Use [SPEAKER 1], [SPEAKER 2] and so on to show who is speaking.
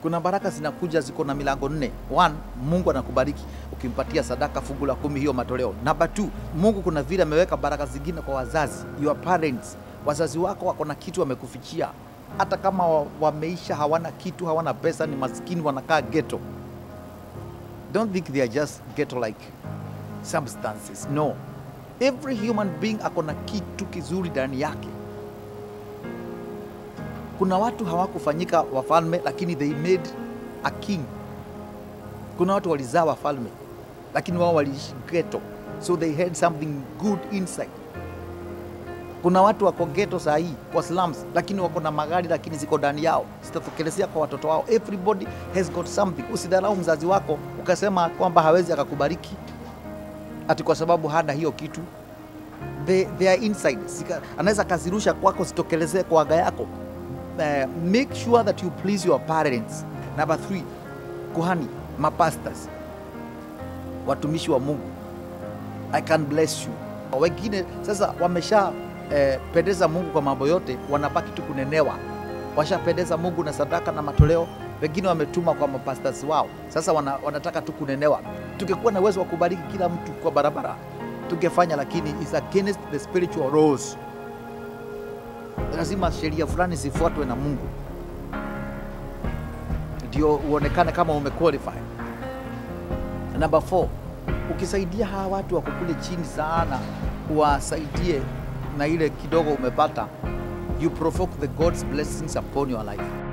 [SPEAKER 1] Kuna baraka zinakuja ziko na milango nne. One, Mungu anakubariki ukimpatia sadaka fungu la kumi, hiyo matoleo. Number two, Mungu kuna vile ameweka baraka zingine kwa wazazi, your parents. Wazazi wako wako na kitu wamekufichia, hata kama wa- wameisha, hawana kitu, hawana pesa, ni maskini, wanakaa ghetto. Don't think they are just ghetto like substances. No, every human being ako na kitu kizuri ndani yake. Kuna watu hawakufanyika wafalme, lakini they made a king. Kuna watu walizaa wafalme, lakini wao waliishi ghetto, so they had something good inside. Kuna watu wako ghetto saa hii kwa slums, lakini wako na magari, lakini ziko ndani yao, zitatokelezea kwa watoto wao. Everybody has got something. Usidharau mzazi wako ukasema kwamba hawezi akakubariki ati kwa sababu hana hiyo kitu. They, they are inside. Sika, anaweza kazirusha kwako zitokelezee kwa aga yako. Uh, make sure that you please your parents. Number three, kuhani, mapastors, watumishi wa Mungu. I can bless you. Wengine sasa wamesha eh, pendeza Mungu kwa mambo yote, wanabaki tu kunenewa. Washapendeza Mungu na sadaka na matoleo, wengine wametuma kwa mapastors wao, sasa wana, wanataka tu kunenewa. Tungekuwa na uwezo wa kubariki kila mtu kwa barabara tungefanya, lakini is against the spiritual laws. Lazima sheria fulani zifuatwe na Mungu ndio uonekane kama umequalify. Number four, ukisaidia hawa watu wako kule chini sana, uwasaidie na ile kidogo umepata, you provoke the God's blessings upon your life.